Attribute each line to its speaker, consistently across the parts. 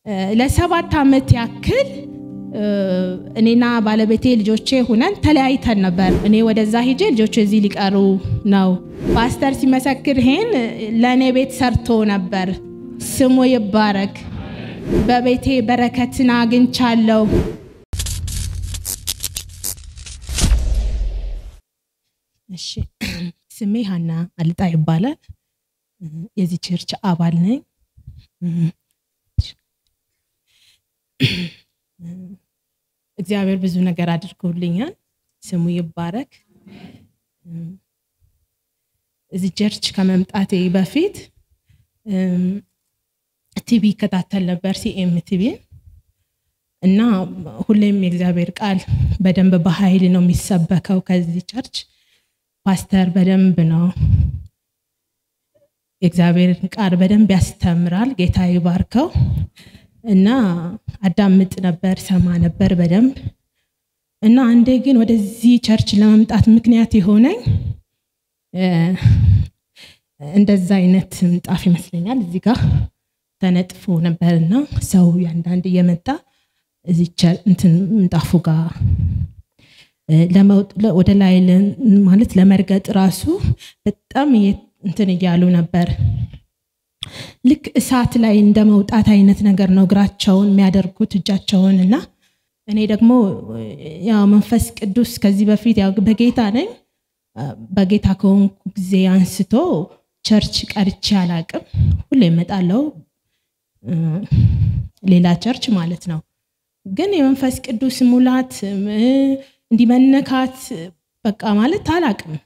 Speaker 1: ለሰባት ዓመት ያክል እኔና ባለቤቴ ልጆቼ ሁነን ተለያይተን ነበር። እኔ ወደዛ ሂጄ ልጆቼ እዚህ ሊቀሩ ነው። ፓስተር ሲመሰክር ይሄን ለእኔ ቤት ሰርቶ ነበር። ስሙ ይባረክ። በቤቴ በረከትን አግኝቻለሁ። እሺ፣ ስሜ ሀና አልጣ ይባላል። የዚህ ቸርች አባል ነኝ። እግዚአብሔር ብዙ ነገር አድርጎልኛል። ስሙ ይባረክ። እዚህ ቸርች ከመምጣቴ በፊት ቲቪ ይከታተል ነበር፣ ሲኤም ቲቪ እና ሁሌም የእግዚአብሔር ቃል በደንብ በኃይል ነው የሚሰበከው። ከዚህ ቸርች ፓስተር በደንብ ነው የእግዚአብሔርን ቃል በደንብ ያስተምራል። ጌታ ይባርከው እና አዳምጥ ነበር፣ ሰማ ነበር በደንብ እና አንዴ ግን ወደዚህ ቸርች ለመምጣት ምክንያት የሆነኝ እንደዛ አይነት ምንጣፍ ይመስለኛል እዚህ ጋር ተነጥፎ ነበርና ሰው ያንዳንድ እየመጣ እዚህ እንትን ምንጣፉ ጋር ወደ ላይ ማለት ለመርገጥ ራሱ በጣም እንትን እያሉ ነበር። ልክ እሳት ላይ እንደ መውጣት አይነት ነገር ነው እግራቸውን የሚያደርጉት እጃቸውን እና እኔ ደግሞ ያው መንፈስ ቅዱስ ከዚህ በፊት ያው በጌታ ነኝ። በጌታ ከሆንኩ ጊዜ አንስቶ ቸርች ቀርቼ አላቅም። ሁሌ እመጣለሁ ሌላ ቸርች ማለት ነው። ግን የመንፈስ ቅዱስ ሙላት እንዲመነካት በቃ ማለት አላቅም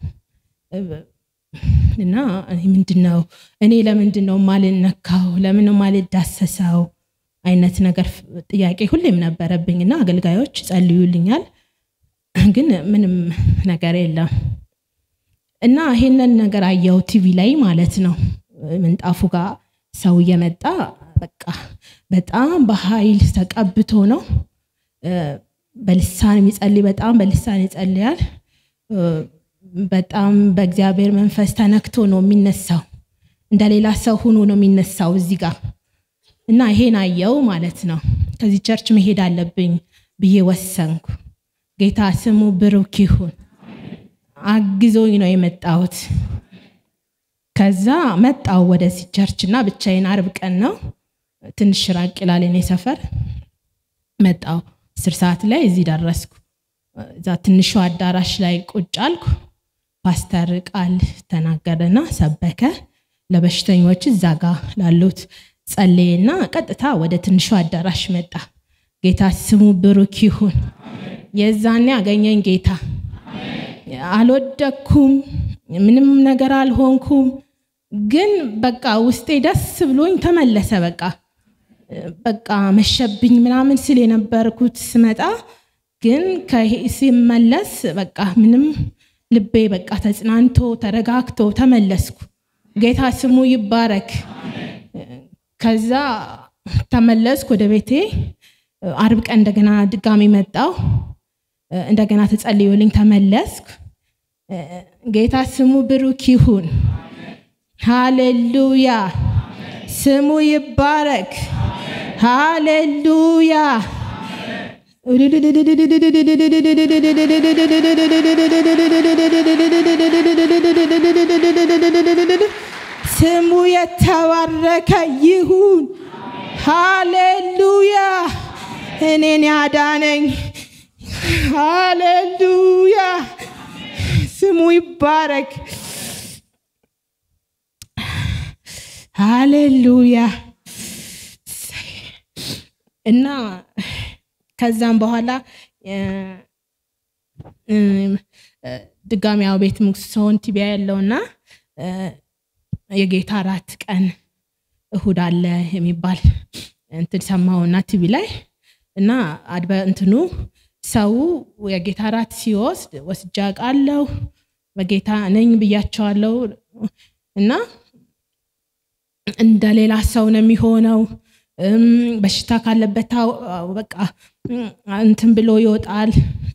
Speaker 1: እና ምንድን ነው እኔ ለምንድን ነው ማልነካው? ለምን ነው ማልዳሰሰው? አይነት ነገር ጥያቄ ሁሌም ነበረብኝ እና አገልጋዮች ጸልዩልኛል፣ ግን ምንም ነገር የለም እና ይሄንን ነገር አየው ቲቪ ላይ ማለት ነው። ምንጣፉ ጋር ሰው እየመጣ በቃ በጣም በኃይል ተቀብቶ ነው በልሳን የሚጸልይ በጣም በልሳን ይጸልያል። በጣም በእግዚአብሔር መንፈስ ተነክቶ ነው የሚነሳው። እንደ ሌላ ሰው ሆኖ ነው የሚነሳው እዚህ ጋር እና ይሄን አየው ማለት ነው። ከዚህ ቸርች መሄድ አለብኝ ብዬ ወሰንኩ። ጌታ ስሙ ብሩክ ይሁን። አግዞኝ ነው የመጣሁት። ከዛ መጣው ወደዚህ ቸርች እና ብቻዬን አርብ ቀን ነው ትንሽ ራቅ ይላል እኔ ሰፈር። መጣው አስር ሰዓት ላይ እዚህ ደረስኩ። እዛ ትንሹ አዳራሽ ላይ ቁጭ አልኩ። ፓስተር ቃል ተናገረና ሰበከ። ለበሽተኞች እዛ ጋ ላሉት ጸለየና ቀጥታ ወደ ትንሹ አዳራሽ መጣ። ጌታ ስሙ ብሩክ ይሁን። የዛኔ አገኘኝ ጌታ። አልወደኩም፣ ምንም ነገር አልሆንኩም። ግን በቃ ውስጤ ደስ ብሎኝ ተመለሰ። በቃ በቃ መሸብኝ ምናምን ስል የነበርኩት ስመጣ ግን ሲመለስ በቃ ምንም ልቤ በቃ ተጽናንቶ ተረጋግቶ ተመለስኩ። ጌታ ስሙ ይባረክ። ከዛ ተመለስኩ ወደ ቤቴ። አርብ ቀን እንደገና ድጋሚ መጣው። እንደገና ተጸልዮልኝ ተመለስኩ። ጌታ ስሙ ብሩክ ይሁን። ሃሌሉያ፣ ስሙ ይባረክ። ሃሌሉያ ስሙ የተባረከ ይሁን። ሃሌሉያ እኔን ያዳነኝ። ሃሌሉያ ስሙ ይባረክ። ሃሌሉያ እና ከዛም በኋላ ድጋሚ ያው ቤት ሰውን ቲቢያ ያለውና የጌታ አራት ቀን እሁድ አለ የሚባል እንትን ሰማውና ቲቪ ላይ እና አድበ እንትኑ ሰው የጌታ አራት ሲወስድ ወስጃ ቃለው በጌታ ነኝ ብያቸዋለው እና እንደ ሌላ ሰው ነው የሚሆነው። በሽታ ካለበት በቃ እንትን ብሎ ይወጣል።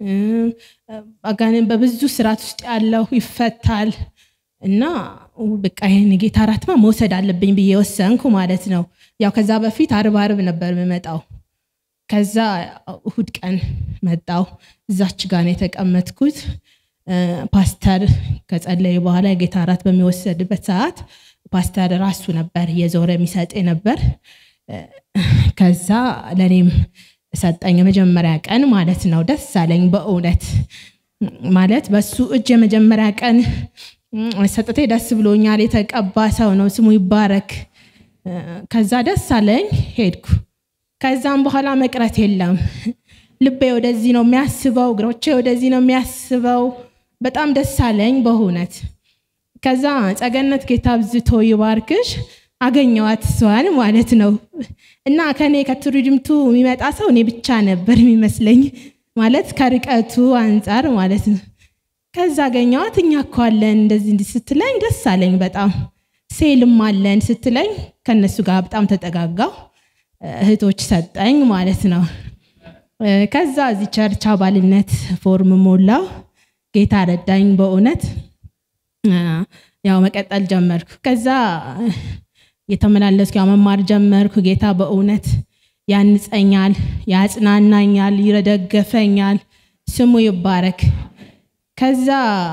Speaker 1: አጋንን በብዙ ስርዓት ውስጥ ያለው ይፈታል እና በቃ ይህን ጌታ እራትማ መውሰድ አለብኝ ብዬ ወሰንኩ ማለት ነው። ያው ከዛ በፊት አርብ አርብ ነበር የምመጣው። ከዛ እሁድ ቀን መጣው። እዛች ጋር ነው የተቀመጥኩት። ፓስተር ከጸለዩ በኋላ የጌታ እራት በሚወሰድበት ሰዓት ፓስተር ራሱ ነበር የዞረ የሚሰጥ ነበር። ከዛ ለእኔም ሰጠኝ የመጀመሪያ ቀን ማለት ነው። ደስ አለኝ በእውነት ማለት በሱ እጅ የመጀመሪያ ቀን ሰጠቴ ደስ ብሎኛል። የተቀባ ሰው ነው፣ ስሙ ይባረክ። ከዛ ደስ አለኝ ሄድኩ። ከዛም በኋላ መቅረት የለም። ልቤ ወደዚህ ነው የሚያስበው፣ እግሮቼ ወደዚህ ነው የሚያስበው። በጣም ደስ አለኝ በእውነት። ከዛ ጸገነት ጌታ አብዝቶ ይባርክሽ አገኘዋት እሷን ማለት ነው። እና ከኔ ከቱሪድምቱ የሚመጣ ሰው እኔ ብቻ ነበር የሚመስለኝ ማለት ከርቀቱ አንጻር ማለት ነው። ከዛ አገኘዋት። እኛ እኮ አለን እንደዚህ እንዲህ ስትለኝ ደስ አለኝ በጣም ሴልም አለን ስትለኝ ከነሱ ጋር በጣም ተጠጋጋው። እህቶች ሰጠኝ ማለት ነው። ከዛ እዚህ ቸርች አባልነት ፎርም ሞላው። ጌታ ረዳኝ በእውነት ያው መቀጠል ጀመርኩ። ከዛ የተመላለስኩ ያው መማር ጀመርኩ። ጌታ በእውነት ያንጸኛል፣ ያጽናናኛል፣ ይረደገፈኛል። ስሙ ይባረክ። ከዛ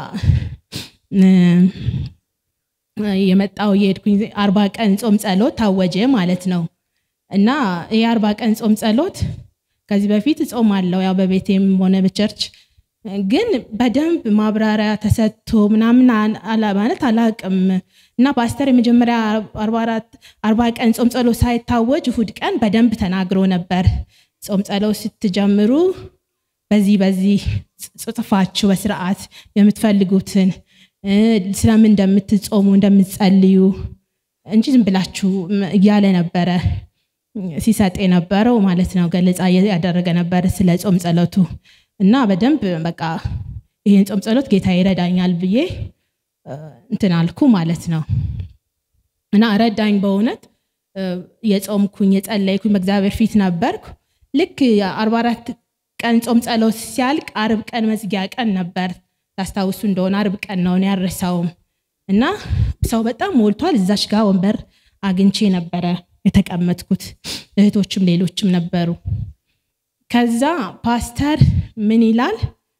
Speaker 1: የመጣው የሄድኩኝ አርባ ቀን ጾም ጸሎት ታወጀ ማለት ነው። እና ይህ አርባ ቀን ጾም ጸሎት ከዚህ በፊት ጾም አለው ያው በቤቴም ሆነ በቸርች ግን በደንብ ማብራሪያ ተሰጥቶ ምናምን ማለት አላቅም። እና ፓስተር የመጀመሪያ አርባ ቀን ጾም ጸሎት ሳይታወጅ እሁድ ቀን በደንብ ተናግሮ ነበር። ጾም ጸሎት ስትጀምሩ በዚህ በዚህ ጽጥፋችሁ በስርዓት የምትፈልጉትን ስለምን እንደምትጾሙ እንደምትጸልዩ እንጂ ዝም ብላችሁ እያለ ነበረ ሲሰጥ የነበረው ማለት ነው። ገለጻ ያደረገ ነበር ስለ ጾም ጸሎቱ እና በደንብ በቃ ይህን ጾም ጸሎት ጌታ ይረዳኛል ብዬ እንትን አልኩ ማለት ነው። እና ረዳኝ በእውነት የጾምኩኝ የጸለይኩኝ በእግዚአብሔር ፊት ነበርኩ። ልክ አርባ አራት ቀን ጾም ጸሎት ሲያልቅ አርብ ቀን መዝጊያ ቀን ነበር። ታስታውሱ እንደሆነ አርብ ቀን ነው ያረሳውም እና ሰው በጣም ሞልቷል። እዛች ጋር ወንበር አግኝቼ ነበረ የተቀመጥኩት። እህቶችም ሌሎችም ነበሩ። ከዛ ፓስተር ምን ይላል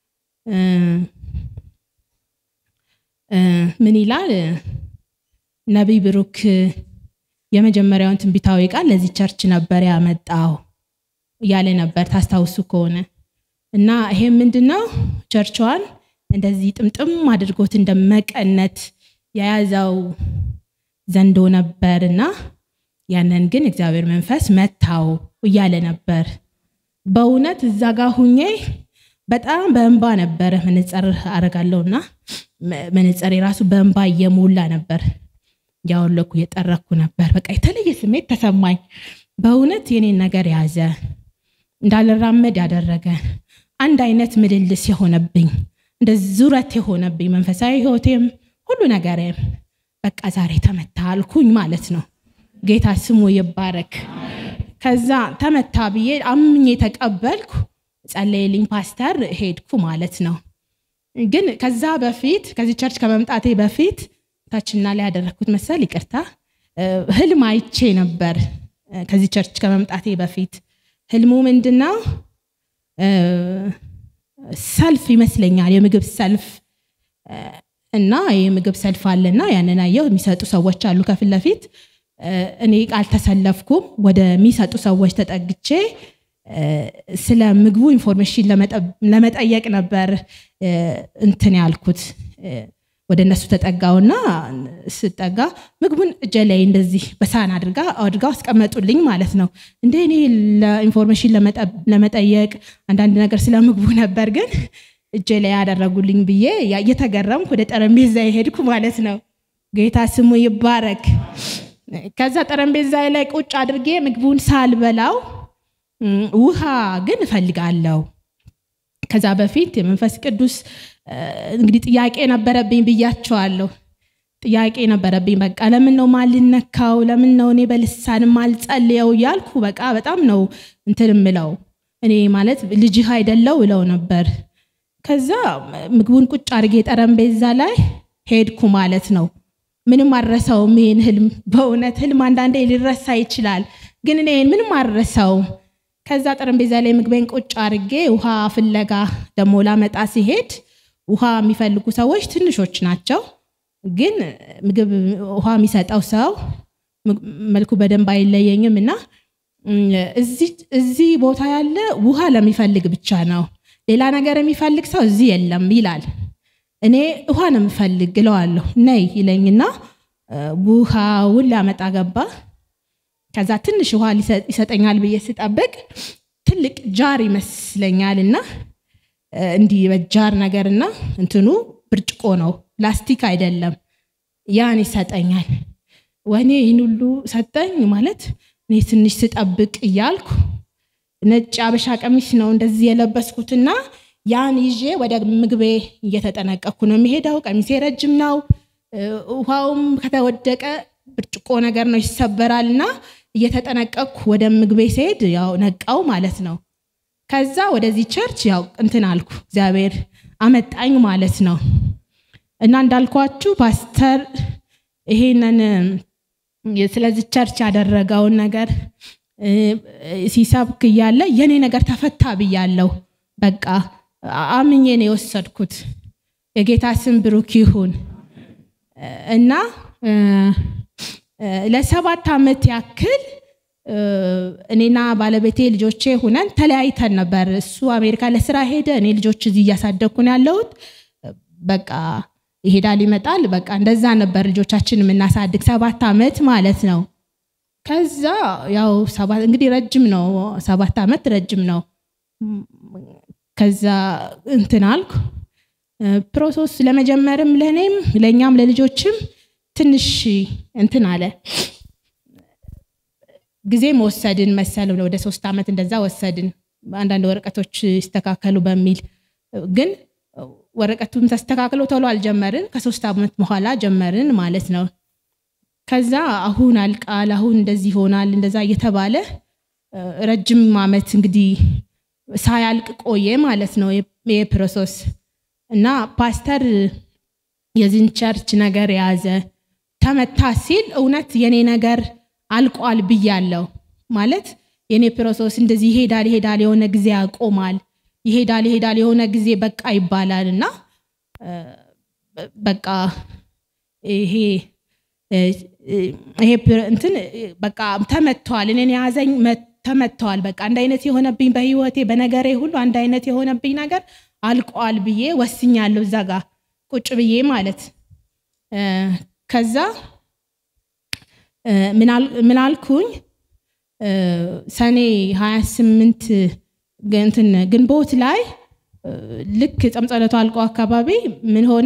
Speaker 1: ምን ይላል ነቢይ ብሩክ የመጀመሪያውን ትንቢታዊ ቃል ለዚህ ቸርች ነበር ያመጣው እያለ ነበር ታስታውሱ ከሆነ እና ይሄም ምንድነው ቸርቿን እንደዚህ ጥምጥም አድርጎት እንደመቀነት የያዘው ዘንዶ ነበር እና ያንን ግን እግዚአብሔር መንፈስ መታው እያለ ነበር። በእውነት እዛ ጋር ሁኜ በጣም በእንባ ነበረ መነጸር አረጋለሁና መነጸር የራሱ በእንባ እየሞላ ነበር ያወለኩ የጠረኩ ነበር። በቃ የተለየ ስሜት ተሰማኝ። በእውነት የኔን ነገር ያዘ፣ እንዳልራመድ ያደረገ አንድ አይነት ምልልስ የሆነብኝ እንደ ዙረት የሆነብኝ መንፈሳዊ ህይወቴም ሁሉ ነገሬም በቃ ዛሬ ተመታ አልኩኝ ማለት ነው። ጌታ ስሙ ይባረክ። ከዛ ተመታ ብዬ አምኜ ተቀበልኩ። ጸለየልኝ ፓስተር፣ ሄድኩ ማለት ነው። ግን ከዛ በፊት ከዚህ ቸርች ከመምጣቴ በፊት ታችና ላይ ያደረግኩት መሰል ይቅርታ፣ ህልም አይቼ ነበር። ከዚህ ቸርች ከመምጣቴ በፊት ህልሙ ምንድነው? ሰልፍ ይመስለኛል፣ የምግብ ሰልፍ እና የምግብ ሰልፍ አለና ያንን አየሁ። የሚሰጡ ሰዎች አሉ ከፊት ለፊት እኔ አልተሰለፍኩም። ወደሚሰጡ ሰዎች ተጠግቼ ስለ ምግቡ ኢንፎርሜሽን ለመጠየቅ ነበር እንትን ያልኩት። ወደ እነሱ ተጠጋውና ስጠጋ ምግቡን እጄ ላይ እንደዚህ በሳህን አድርጋ አድርጋው አስቀመጡልኝ ማለት ነው። እንደ እኔ ለኢንፎርሜሽን ለመጠየቅ አንዳንድ ነገር ስለ ምግቡ ነበር፣ ግን እጄ ላይ ያደረጉልኝ ብዬ እየተገረምኩ ወደ ጠረጴዛ የሄድኩ ማለት ነው። ጌታ ስሙ ይባረክ። ከዛ ጠረጴዛ ላይ ቁጭ አድርጌ ምግቡን ሳልበላው ውሃ ግን እፈልጋለሁ። ከዛ በፊት የመንፈስ ቅዱስ እንግዲህ ጥያቄ ነበረብኝ ብያቸዋለሁ። ጥያቄ ነበረብኝ። በቃ ለምን ነው ማልነካው? ለምን ነው እኔ በልሳን ማልጸልየው? እያልኩ በቃ በጣም ነው እንትን ምለው እኔ ማለት ልጅህ አይደለው እለው ነበር። ከዛ ምግቡን ቁጭ አድርጌ ጠረጴዛ ላይ ሄድኩ ማለት ነው። ምንም አልረሳውም ይሄን ህልም። በእውነት ህልም አንዳንዴ ሊረሳ ይችላል፣ ግን እኔ ምንም አልረሳውም። ከዛ ጠረጴዛ ላይ ምግቤን ቁጭ አድርጌ ውሃ ፍለጋ ደግሞ ላመጣ ሲሄድ ውሃ የሚፈልጉ ሰዎች ትንሾች ናቸው፣ ግን ምግብ ውሃ የሚሰጠው ሰው መልኩ በደንብ አይለየኝም እና እዚህ ቦታ ያለ ውሃ ለሚፈልግ ብቻ ነው፣ ሌላ ነገር የሚፈልግ ሰው እዚህ የለም ይላል። እኔ ውሃ ነው የምፈልግ እለዋለሁ። ነይ ይለኝና ውሃውን ሊያመጣ ገባ። ከዛ ትንሽ ውሃ ይሰጠኛል ብዬ ስጠብቅ ትልቅ ጃር ይመስለኛል እና እንዲህ በጃር ነገርና እንትኑ ብርጭቆ ነው፣ ፕላስቲክ አይደለም። ያን ይሰጠኛል። ወኔ ይህን ሁሉ ሰጠኝ ማለት እኔ ትንሽ ስጠብቅ እያልኩ ነጭ አበሻ ቀሚስ ነው እንደዚህ የለበስኩትና ያን ይዤ ወደ ምግቤ እየተጠነቀቅኩ ነው የሚሄደው። ቀሚሴ ረጅም ነው። ውሃውም ከተወደቀ ብርጭቆ ነገር ነው ይሰበራል እና እየተጠነቀቅኩ ወደ ምግቤ ስሄድ ያው ነቃው ማለት ነው። ከዛ ወደዚህ ቸርች ያው እንትን አልኩ፣ እግዚአብሔር አመጣኝ ማለት ነው። እና እንዳልኳችሁ ፓስተር ይሄንን ስለዚህ ቸርች ያደረገውን ነገር ሲሰብክ እያለ የኔ ነገር ተፈታ ብያለሁ። በቃ አምኜ ነው የወሰድኩት። የጌታ ስም ብሩክ ይሁን እና ለሰባት ዓመት ያክል እኔና ባለቤቴ ልጆቼ ሁነን ተለያይተን ነበር። እሱ አሜሪካ ለስራ ሄደ፣ እኔ ልጆች እዚህ እያሳደግኩ ነው ያለሁት። በቃ ይሄዳል ይመጣል፣ በቃ እንደዛ ነበር ልጆቻችን የምናሳድግ ሰባት ዓመት ማለት ነው። ከዛ ያው ሰባት እንግዲህ ረጅም ነው፣ ሰባት ዓመት ረጅም ነው። ከዛ እንትን አልኩ ፕሮሰስ ለመጀመርም ለእኔም ለእኛም ለልጆችም ትንሽ እንትን አለ ጊዜም ወሰድን መሰል ወደ ሶስት ዓመት እንደዛ ወሰድን አንዳንድ ወረቀቶች ይስተካከሉ በሚል ግን ወረቀቱም ተስተካክሎ ቶሎ አልጀመርን ከሶስት ዓመት በኋላ ጀመርን ማለት ነው ከዛ አሁን አልቃል አሁን እንደዚህ ይሆናል እንደዛ እየተባለ ረጅም ዓመት እንግዲህ ሳያልቅ ቆየ ማለት ነው ይህ ፕሮሰስ እና ፓስተር የዚህን ቸርች ነገር የያዘ ተመታ ሲል እውነት የኔ ነገር አልቋል ብያለው ማለት የኔ ፕሮሰስ እንደዚህ ይሄዳል ይሄዳል የሆነ ጊዜ ያቆማል ይሄዳል ይሄዳል የሆነ ጊዜ በቃ ይባላል እና በቃ ይሄ ይሄ እንትን በቃ ተመቷል እኔን የያዘኝ ተመተዋል በቃ አንድ አይነት የሆነብኝ በህይወቴ በነገሬ ሁሉ አንድ አይነት የሆነብኝ ነገር አልቋል ብዬ ወስኛለሁ እዛ ጋር ቁጭ ብዬ ማለት ከዛ ምን አልኩኝ ሰኔ 28 እንትን ግንቦት ላይ ልክ ጸምጸለቱ አልቆ አካባቢ ምን ሆነ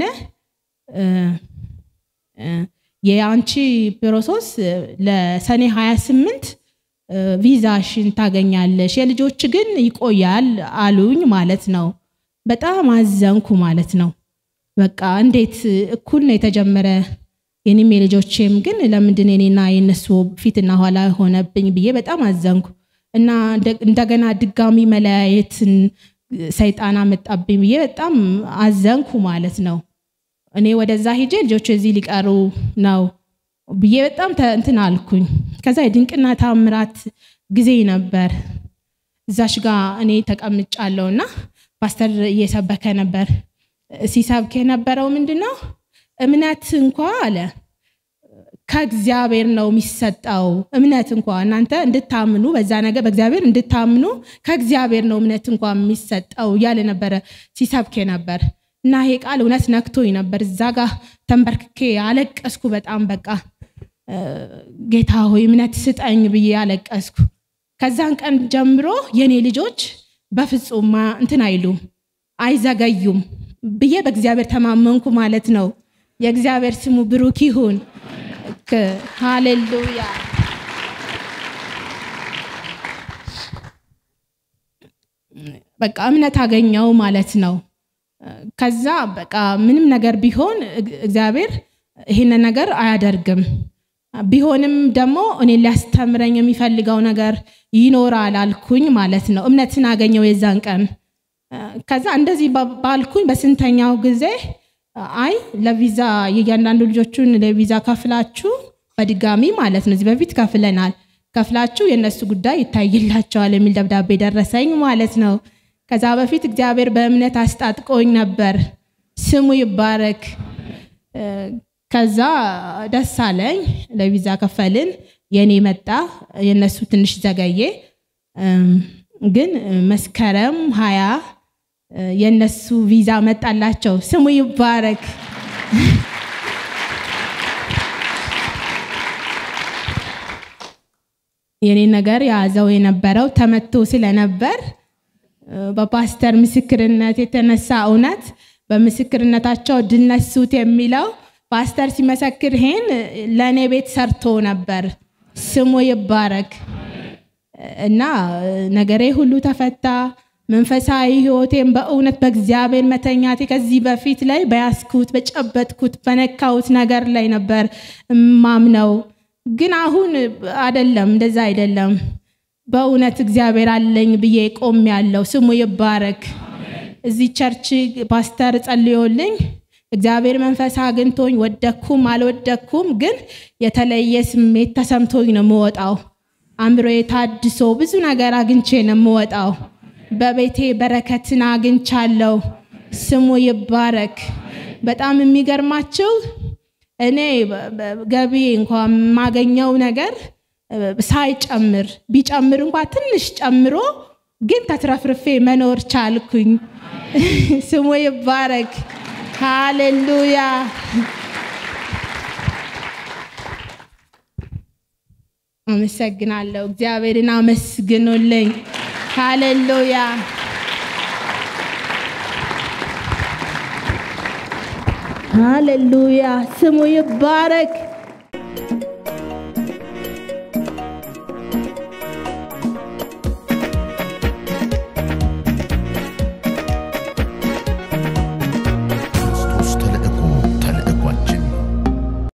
Speaker 1: የአንቺ ፕሮሰስ ለሰኔ 28 ቪዛሽን ታገኛለሽ የልጆች ግን ይቆያል አሉኝ ማለት ነው በጣም አዘንኩ ማለት ነው በቃ እንዴት እኩል ነው የተጀመረ የኔም የልጆቼም ግን ለምንድን የኔና የነሱ ፊትና ኋላ ሆነብኝ ብዬ በጣም አዘንኩ እና እንደገና ድጋሚ መለያየትን ሰይጣን አመጣብኝ ብዬ በጣም አዘንኩ ማለት ነው እኔ ወደዛ ሂጄ ልጆች እዚህ ሊቀሩ ነው ብዬ በጣም እንትን አልኩኝ ከዛ የድንቅና ታምራት ጊዜ ነበር እዛሽ ጋር እኔ ተቀምጫለሁ እና ፓስተር እየሰበከ ነበር ሲሰብክ የነበረው ምንድን ነው እምነት እንኳ አለ ከእግዚአብሔር ነው የሚሰጠው እምነት እንኳ እናንተ እንድታምኑ በዛ ነገር በእግዚአብሔር እንድታምኑ ከእግዚአብሔር ነው እምነት እንኳ የሚሰጠው እያለ ነበረ ሲሰብክ ነበር እና ይሄ ቃል እውነት ነክቶኝ ነበር እዛ ጋር ተንበርክኬ አለቀስኩ በጣም በቃ ጌታ ሆይ እምነት ስጠኝ ብዬ አለቀስኩ ከዛን ቀን ጀምሮ የኔ ልጆች በፍጹም እንትን አይሉም አይዘገዩም ብዬ በእግዚአብሔር ተማመንኩ ማለት ነው የእግዚአብሔር ስሙ ብሩክ ይሁን ሃሌሉያ በቃ እምነት አገኘው ማለት ነው ከዛ በቃ ምንም ነገር ቢሆን እግዚአብሔር ይህንን ነገር አያደርግም ቢሆንም ደግሞ እኔ ሊያስተምረኝ የሚፈልገው ነገር ይኖራል አልኩኝ ማለት ነው እምነትን አገኘው የዛን ቀን ከዛ እንደዚህ ባልኩኝ በስንተኛው ጊዜ አይ ለቪዛ የእያንዳንዱ ልጆቹን ለቪዛ ከፍላችሁ በድጋሚ ማለት ነው እዚህ በፊት ከፍለናል ከፍላችሁ የእነሱ ጉዳይ ይታይላቸዋል የሚል ደብዳቤ ደረሰኝ ማለት ነው። ከዛ በፊት እግዚአብሔር በእምነት አስጣጥቆኝ ነበር። ስሙ ይባረክ። ከዛ ደስ አለኝ። ለቪዛ ከፈልን። የኔ መጣ፣ የእነሱ ትንሽ ዘገየ። ግን መስከረም ሀያ የእነሱ ቪዛ መጣላቸው። ስሙ ይባረክ። የኔ ነገር የያዘው የነበረው ተመቶ ስለነበር በፓስተር ምስክርነት የተነሳ እውነት በምስክርነታቸው ድል ነሱት የሚለው ፓስተር ሲመሰክር ይሄን ለእኔ ቤት ሰርቶ ነበር። ስሙ ይባረክ እና ነገሬ ሁሉ ተፈታ። መንፈሳዊ ህይወቴን በእውነት በእግዚአብሔር መተኛቴ ከዚህ በፊት ላይ በያዝኩት በጨበጥኩት በነካሁት ነገር ላይ ነበር ማምነው። ግን አሁን አይደለም፣ እንደዛ አይደለም። በእውነት እግዚአብሔር አለኝ ብዬ ቆም ያለው ስሙ ይባረክ። እዚህ ቸርች ፓስተር ጸልዮልኝ እግዚአብሔር መንፈስ አግኝቶኝ ወደኩም አልወደኩም፣ ግን የተለየ ስሜት ተሰምቶኝ ነው የምወጣው። አእምሮዬ ታድሶ ብዙ ነገር አግኝቼ ነው የምወጣው። በቤቴ በረከትን አግኝቻለሁ። ስሙ ይባረክ። በጣም የሚገርማችሁ እኔ ገቢ እንኳ የማገኘው ነገር ሳይጨምር ቢጨምር እንኳ ትንሽ ጨምሮ ግን ተትረፍርፌ መኖር ቻልኩኝ። ስሙ ይባረክ። ሃሌሉያ። አመሰግናለሁ። እግዚአብሔርን አመስግኑልኝ። ሃሌሉያ። ሃሌሉያ። ስሙ ይባረክ።